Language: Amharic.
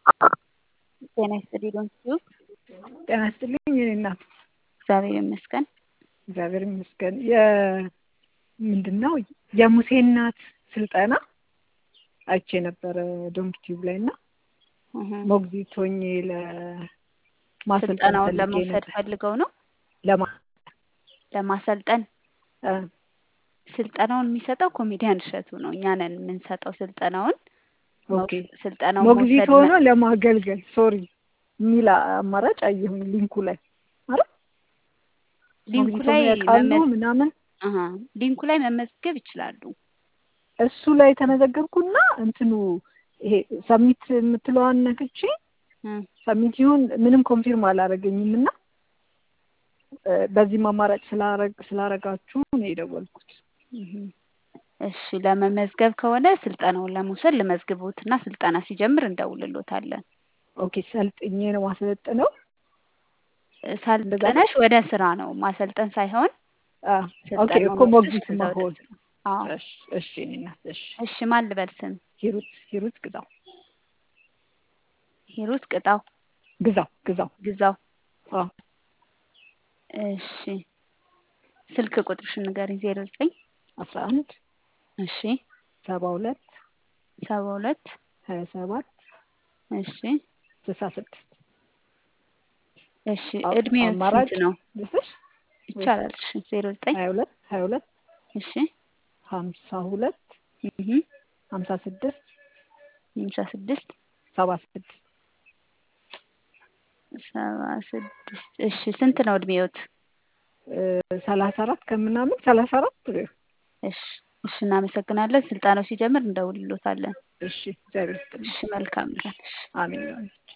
ጤና ይስጥልኝ ዶንኪዩ። ጤና ይስጥልኝ የእኔ እናት። እግዚአብሔር ይመስገን። እግዚአብሔር ይመስገን። ምንድን ነው የሙሴ እናት ስልጠና አይቼ ነበረ ዶንኪቲዩብ ላይ እና ሞግዚት ሆኜ ለማሰልጠን ስልጠናውን ፈልጌ ለመውሰድ ነበር። ፈልገው ነው ለማ ለማሰልጠን። እ ስልጠናውን የሚሰጠው ኮሜዲያን እሸቱ ነው። እኛ ነን የምንሰጠው ስልጠናውን። ኦኬ ስልጠናውን ሞግዚት መውሰድ ሆኖ ለማገልገል ሶሪ የሚል አማራጭ አየሁኝ ሊንኩ ላይ ማለት ሊንኩ ሞግዚት ላይ ሆኖ ያውቃሉ መመዝ- ምናምን አሀ፣ ሊንኩ ላይ መመዝገብ ይችላሉ። እሱ ላይ ተመዘገብኩና እንትኑ ይሄ ሰሚት የምትለዋን ነክቼ እ ሰሚት ይሁን ምንም ኮንፊርም አላረገኝም እና እ በዚህም አማራጭ ስላረግ ስላረጋችሁ ነው የደወልኩት። እህ። እሺ ለመመዝገብ ከሆነ ስልጠናውን ለመውሰድ ልመዝግቦትና ስልጠና ሲጀምር እንደውልሎታለን። ኦኬ ሰልጥኜ ነው ማሰለጥነው። ሰልጠነሽ ወደ ስራ ነው ማሰልጠን ሳይሆን አ ኦኬ ስልጠናውን እኮ ወስደሽ ሞግዚት ከዛ ወደ መሆን። ስራ። አዎ። እሺ እሺ እኔ እናት እሺ እሺ ማን ልበል ስም? ሂሩት ሂሩት ግዛው ሂሩት ቅጣው ግዛው ግዛው ግዛው። አ እሺ ስልክ ቁጥርሽን ንገሪኝ። ዜሮ ዘጠኝ አስራ አንድ እሺ ሰባ ሁለት ሰባ ሁለት ሀያ ሰባት እሺ ስልሳ ስድስት እሺ እድሜው አማራጭ ስንት ነው? ልስጥሽ ይቻላል። እሺ ዜሮ ዘጠኝ ሀያ ሁለት ሀያ ሁለት እሺ ሀምሳ ሁለት እህ ሀምሳ ስድስት ሃምሳ ስድስት ሰባ ስድስት ሰባ ስድስት እሺ ስንት ነው እድሜዎት? ሰላሳ አራት ከምናምን ሰላሳ አራት እሺ እሺ እናመሰግናለን። ስልጠናው ሲጀምር እንደውልሎታለን። እሺ እግዚአብሔር ይስጥልኝ። እሺ መልካም ቀን። እሺ አሜን